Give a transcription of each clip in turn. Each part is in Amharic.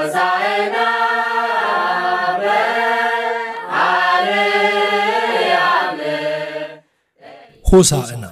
ሆሳዕና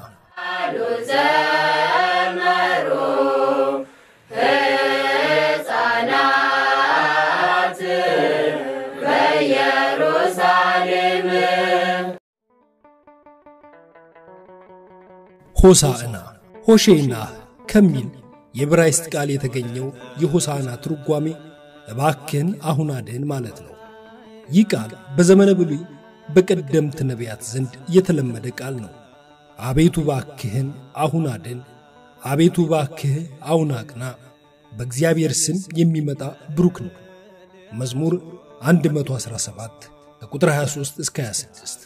ሆሳዕና ሆሼና ከሚል የዕብራይስጥ ቃል የተገኘው የሆሳዕና ትርጓሜ እባክህን አሁን አድን ማለት ነው። ይህ ቃል በዘመነ ብሉይ በቀደምት ነቢያት ዘንድ የተለመደ ቃል ነው። አቤቱ ባክህን አሁን አድን፣ አቤቱ ባክህ አሁን አቅና፣ በእግዚአብሔር ስም የሚመጣ ብሩክ ነው። መዝሙር 117 ከቁጥር 23 እስከ 26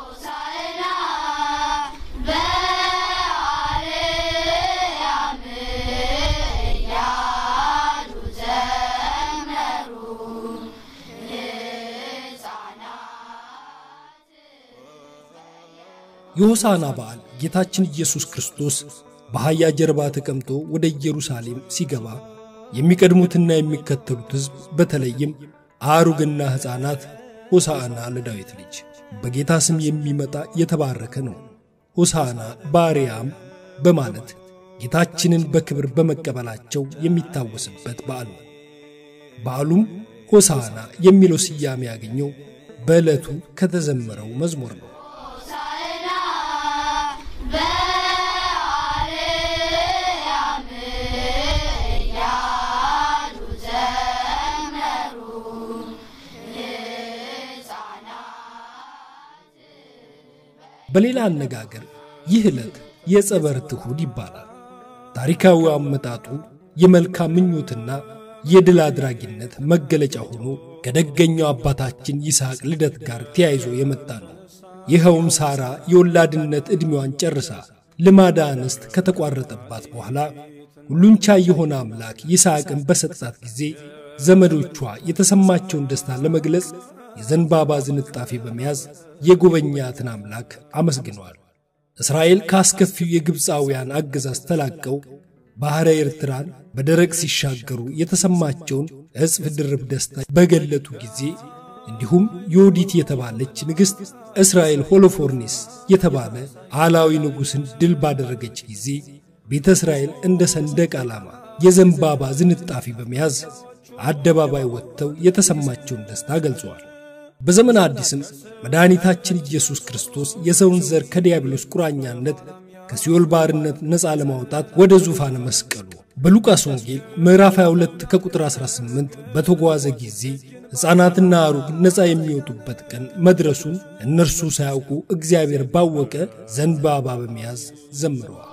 የሆሳና በዓል ጌታችን ኢየሱስ ክርስቶስ በአህያ ጀርባ ተቀምጦ ወደ ኢየሩሳሌም ሲገባ የሚቀድሙትና የሚከተሉት ሕዝብ በተለይም አሩግና ሕፃናት ሆሳዕና ለዳዊት ልጅ በጌታ ስም የሚመጣ የተባረከ ነው፣ ሆሳዕና በአርያም በማለት ጌታችንን በክብር በመቀበላቸው የሚታወስበት በዓል ነው። በዓሉም ሆሳዕና የሚለው ስያሜ ያገኘው በዕለቱ ከተዘመረው መዝሙር ነው። በሌላ አነጋገር ይህ ዕለት የጸበርት እሁድ ይባላል። ታሪካዊ አመጣጡ የመልካም ምኞትና የድል አድራጊነት መገለጫ ሆኖ ከደገኛው አባታችን ይስሐቅ ልደት ጋር ተያይዞ የመጣ ነው። ይኸውም ሳራ የወላድነት ዕድሜዋን ጨርሳ ልማዳ አንስት ከተቋረጠባት በኋላ ሁሉን ቻይ የሆነ አምላክ ይስሐቅን በሰጣት ጊዜ ዘመዶቿ የተሰማቸውን ደስታ ለመግለጽ የዘንባባ ዝንጣፊ በመያዝ የጎበኛትን አምላክ አመስግነዋል። እስራኤል ካስከፊው የግብፃውያን አገዛዝ ተላቀው ባሕረ ኤርትራን በደረቅ ሲሻገሩ የተሰማቸውን እጽፍ ድርብ ደስታ በገለጡ ጊዜ እንዲሁም ዮዲት የተባለች ንግሥት እስራኤል ሆሎፎርኒስ የተባለ አላዊ ንጉሥን ድል ባደረገች ጊዜ ቤተ እስራኤል እንደ ሰንደቅ ዓላማ የዘንባባ ዝንጣፊ በመያዝ አደባባይ ወጥተው የተሰማቸውን ደስታ ገልጸዋል። በዘመነ አዲስም መድኃኒታችን ኢየሱስ ክርስቶስ የሰውን ዘር ከዲያብሎስ ቁራኛነት ከሲኦል ባርነት ነፃ ለማውጣት ወደ ዙፋነ መስቀሉ በሉቃስ ወንጌል ምዕራፍ 22 ከቁጥር 18 በተጓዘ ጊዜ ሕፃናትና አሩግ ነፃ የሚወጡበት ቀን መድረሱን እነርሱ ሳያውቁ እግዚአብሔር ባወቀ ዘንባባ በመያዝ ዘምረዋል።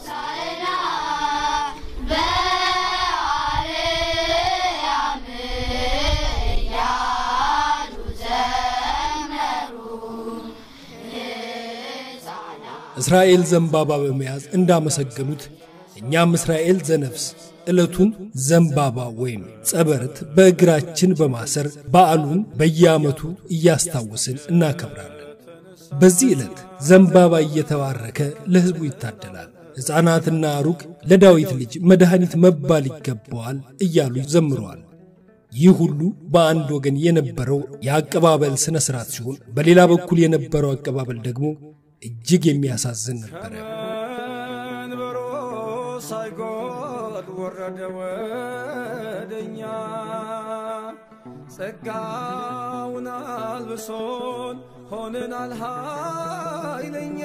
እስራኤል ዘንባባ በመያዝ እንዳመሰገኑት እኛም እስራኤል ዘነፍስ ዕለቱን ዘንባባ ወይም ጸበርት በእግራችን በማሰር በዓሉን በየዓመቱ እያስታወስን እናከብራለን። በዚህ ዕለት ዘንባባ እየተባረከ ለሕዝቡ ይታደላል። ሕፃናትና አሩግ ለዳዊት ልጅ መድኃኒት መባል ይገባዋል እያሉ ዘምረዋል። ይህ ሁሉ በአንድ ወገን የነበረው የአቀባበል ሥነ ሥርዓት ሲሆን፣ በሌላ በኩል የነበረው አቀባበል ደግሞ እጅግ የሚያሳዝን ነበረ። መንበሮ ሳይጎል ወረደ ወደኛ ጸጋውን አልብሶን ሆነናል ኃይለኛ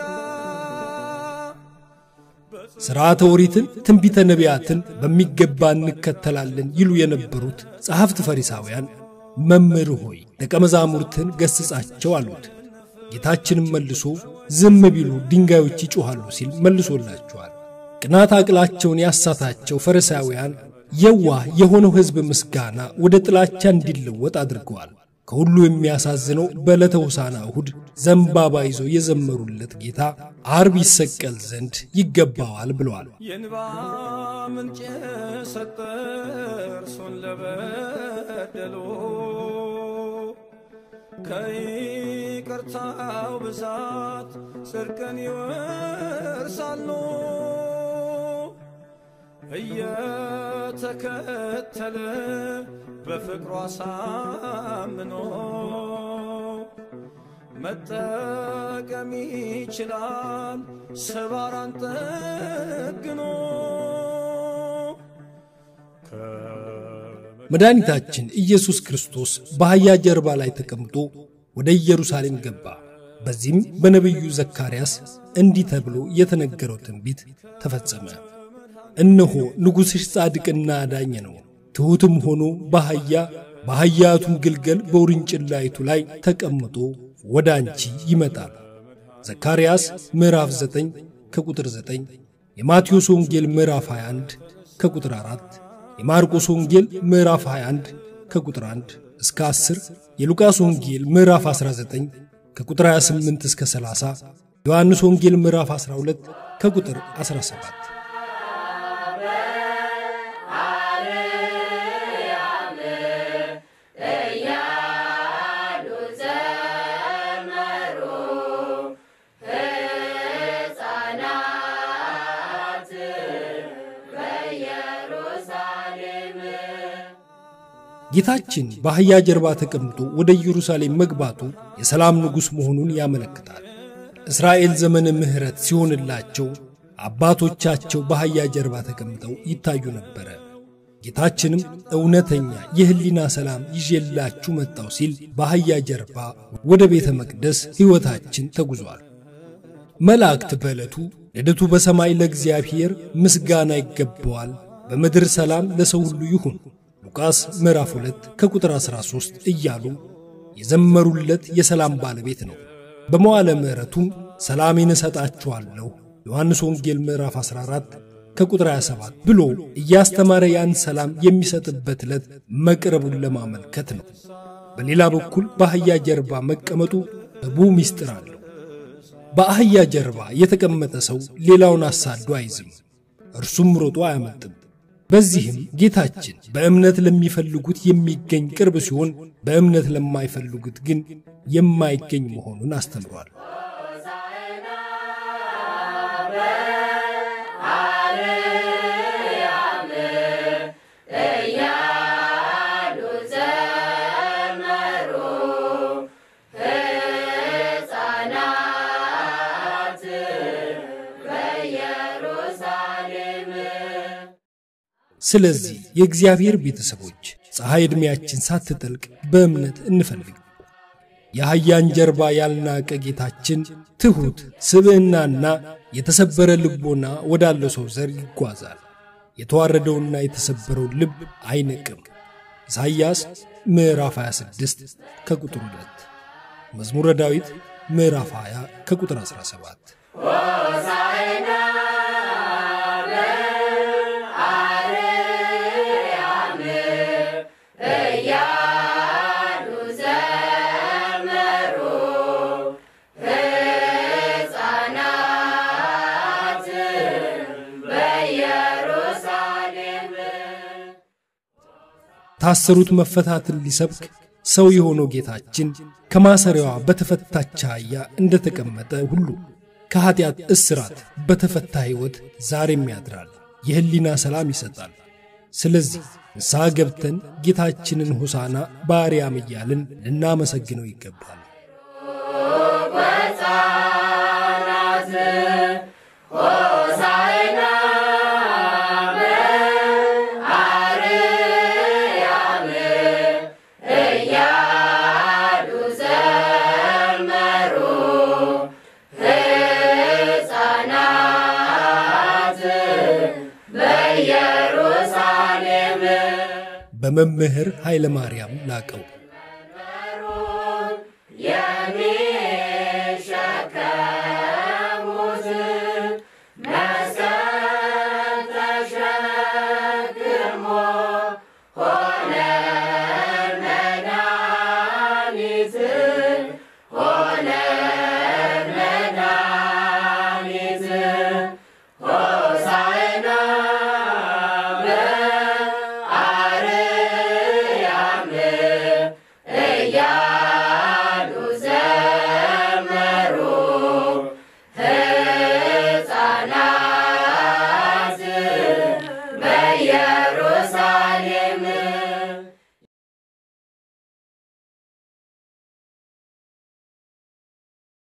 ሥርዓተ ኦሪትን፣ ትንቢተ ነቢያትን በሚገባ እንከተላለን ይሉ የነበሩት ጸሐፍት ፈሪሳውያን መምህር ሆይ ደቀ መዛሙርትን ገሥጻቸው አሉት። ጌታችንም መልሶ ዝም ቢሉ ድንጋዮች ይጮኻሉ ሲል መልሶላቸዋል። ቅናት አቅላቸውን ያሳታቸው ፈሪሳውያን የዋህ የሆነው ሕዝብ ምስጋና ወደ ጥላቻ እንዲለወጥ አድርገዋል። ከሁሉ የሚያሳዝነው በዕለተ ሆሳዕና እሁድ ዘንባባ ይዘው የዘመሩለት ጌታ አርብ ይሰቀል ዘንድ ይገባዋል ብለዋል። የንባ ምንጭ ሰጠ እርሱን ለበደሉ ከይቅርታው ብዛት ጽድቅን ይወርሳሉ። እየተከተለ በፍቅሯ አሳምኖ መጠቀም ይችላል ሰባራን ጠግኖ መድኃኒታችን ኢየሱስ ክርስቶስ በአህያ ጀርባ ላይ ተቀምጦ ወደ ኢየሩሳሌም ገባ። በዚህም በነቢዩ ዘካርያስ እንዲህ ተብሎ የተነገረው ትንቢት ተፈጸመ። እነሆ ንጉሥሽ ጻድቅና አዳኝ ነው፣ ትሑትም ሆኖ በአህያ በአህያቱም ግልገል በውርንጭላይቱ ላይ ተቀምጦ ወደ አንቺ ይመጣል። ዘካርያስ ምዕራፍ 9 ከቁጥር 9፣ የማቴዎስ ወንጌል ምዕራፍ 21 ከቁጥር 4፣ የማርቆስ ወንጌል ምዕራፍ 21 ከቁጥር 1 እስከ 10፣ የሉቃስ ወንጌል ምዕራፍ 19 ከቁጥር 28 እስከ 30፣ ዮሐንስ ወንጌል ምዕራፍ 12 ከቁጥር 17። ጌታችን በአህያ ጀርባ ተቀምጦ ወደ ኢየሩሳሌም መግባቱ የሰላም ንጉሥ መሆኑን ያመለክታል። እስራኤል ዘመነ ምሕረት ሲሆንላቸው አባቶቻቸው በአህያ ጀርባ ተቀምጠው ይታዩ ነበረ። ጌታችንም እውነተኛ የሕሊና ሰላም ይዤላችሁ መጣው ሲል በአህያ ጀርባ ወደ ቤተ መቅደስ ሕይወታችን ተጉዟል። መላእክት በዕለቱ ልደቱ በሰማይ ለእግዚአብሔር ምስጋና ይገባዋል፣ በምድር ሰላም ለሰው ሁሉ ይሁን ሉቃስ ምዕራፍ 2 ከቁጥር 13 እያሉ የዘመሩለት የሰላም ባለቤት ነው። በመዋለ ምሕረቱም ሰላሜን እሰጣችኋለሁ ዮሐንስ ወንጌል ምዕራፍ 14 ከቁጥር 27 ብሎ እያስተማረ ያን ሰላም የሚሰጥበት ዕለት መቅረቡን ለማመልከት ነው። በሌላ በኩል በአህያ ጀርባ መቀመጡ ብዙ ምስጢር አለው። በአህያ ጀርባ የተቀመጠ ሰው ሌላውን አሳዶ አይዝም፣ እርሱም ሮጦ አያመልጥም። በዚህም ጌታችን በእምነት ለሚፈልጉት የሚገኝ ቅርብ ሲሆን በእምነት ለማይፈልጉት ግን የማይገኝ መሆኑን አስተምሯል። ስለዚህ የእግዚአብሔር ቤተሰቦች ፀሐይ ዕድሜያችን ሳትጠልቅ በእምነት እንፈልግ። የአህያን ጀርባ ያልናቀ ጌታችን ትሑት ስብዕናና የተሰበረ ልቦና ወዳለው ሰው ዘር ይጓዛል። የተዋረደውና የተሰበረውን ልብ አይነቅም። ኢሳይያስ ምዕራፍ 26 ከቁጥር 2፣ መዝሙረ ዳዊት ምዕራፍ 20 ከቁጥር 17። ታሰሩት መፈታትን ሊሰብክ ሰው የሆነው ጌታችን ከማሰሪያዋ በተፈታች አህያ እንደተቀመጠ ሁሉ ከኀጢአት እስራት በተፈታ ሕይወት ዛሬም ያድራል፣ የሕሊና ሰላም ይሰጣል። ስለዚህ ንስሐ ገብተን ጌታችንን ሆሳና በአርያም እያልን ልናመሰግነው ይገባል። በመምህር ኃይለ ማርያም ላቀው